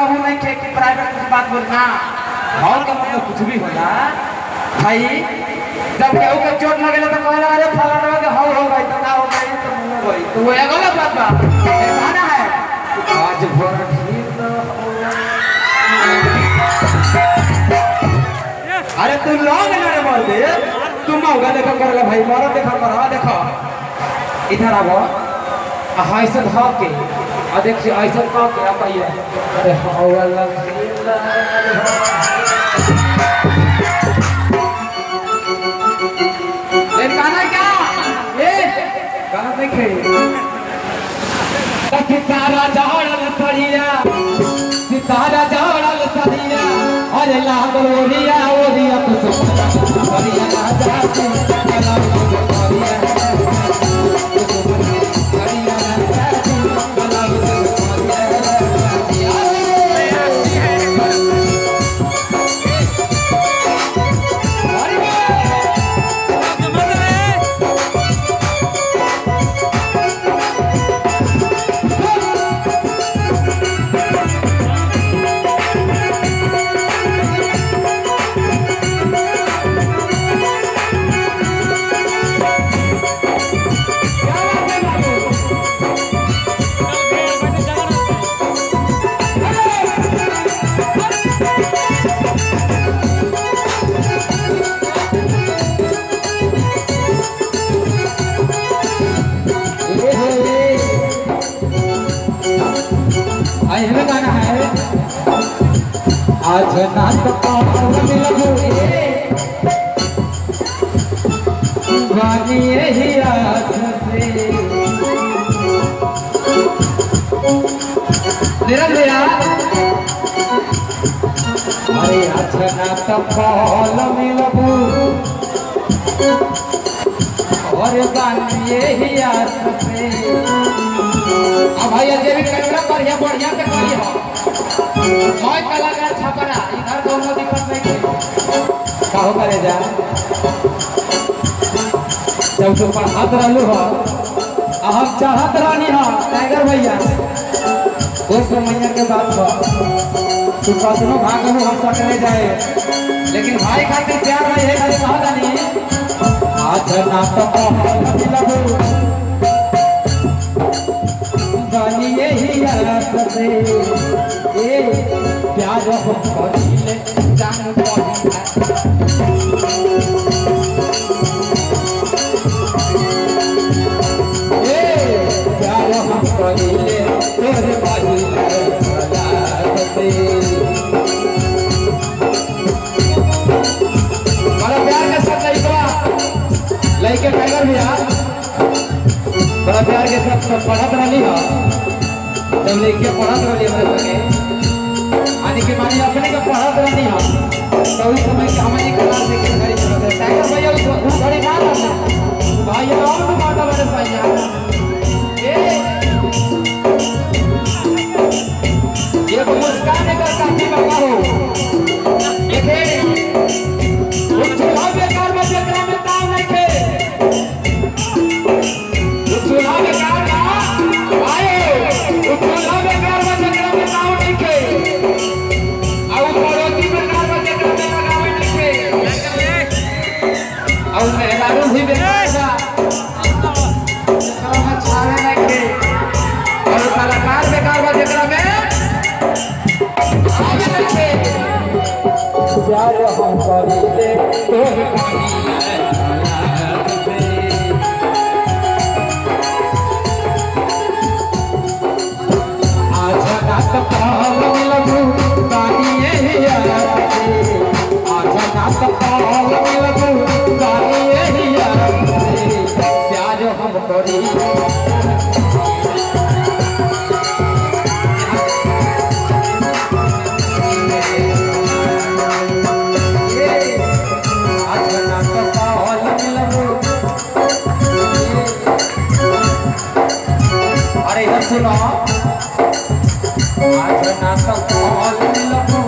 कहूँ नहीं खे कि प्राइवेट कुछ बात बोलना हॉल का मतलब कुछ भी होला भाई जब केहू के चोट लगेला तो कहला अरे फलाना के हौ हो गई तो ना हो गई तो मुंह हो गई तो वो ये गलत बात बा ये कहना है कि आज भर ठीक न होला। अरे तू लौंग ना रे मर दे तू मौका देखो करला भाई मर देखो कर हा देखो इधर आवो आ हाय से धा के आ देख से ऐसे का के आ पाइए अरे हौला ए गाना क्या ए गाना देखे सितारा जहड़ल सरिया सितारा जहड़ल सरिया अरे लागल ओरिया ओरिया तो सरिया राजा के कला ओरिया सरिया राजा के कला आई हमें गाना है आज नाच पावन लगू वानी यही आस से निरल भैया अरे आज नाच पावन लगू और वानी यही आस से अब भैया जे भी कैमरा बढ़िया बढ़िया से करी हो मैं कलाकार छपरा इधर दोनों दिक्कत नहीं है काहो करे जा जब तू पढ़ात रहलू हो आ हम चाहत रहनी हो टाइगर भैया कोई समझने के बात हो तू कसनो भागनो हम सकने जाए लेकिन भाई खातिर प्यार भाई है खाली कहा नहीं आज नाटक लगू गानी यही आस से ए प्यार हम करिले जान पड़िला ए प्यार हम करिले तोरे बाजिला आस से बड़ा प्यार के साथ लइका लइके टाइगर भैया बड़ा प्यार के साथ सब पढ़त रही हो जब लेके पढ़त रही हमारे संगे आने के मानी अपने के पढ़त रही हो तो उस समय के हमारी क्लास से के घड़ी चलत है टाइगर भैया उस उस घड़ी ना रहना भाई ये और तो माता मेरे साइया ए ये तो मुस्कान का काफी बका हो देखे वो चूल्हा बेकार में जेकरा में दाम नहीं थे चूल्हा में कार ना आए वो चूल्हा में कार में जकरा में नाव नहीं खे आ वो पड़ोसी में कार में जकरा में नाव नहीं खे आ वो मेहरारू भी बेकार था जकरा में छावे नहीं खे और कलाकार बेकार में जकरा में आवे नहीं खे प्यार हम करीले तोहे करीले आजा नात पावन लगू गानी यही आसे आजा नात पावन लगू गानी यही आसे प्यार हम करी आजा नात पावन लगू अरे इधर सुनो आज नाटक हॉल में लगो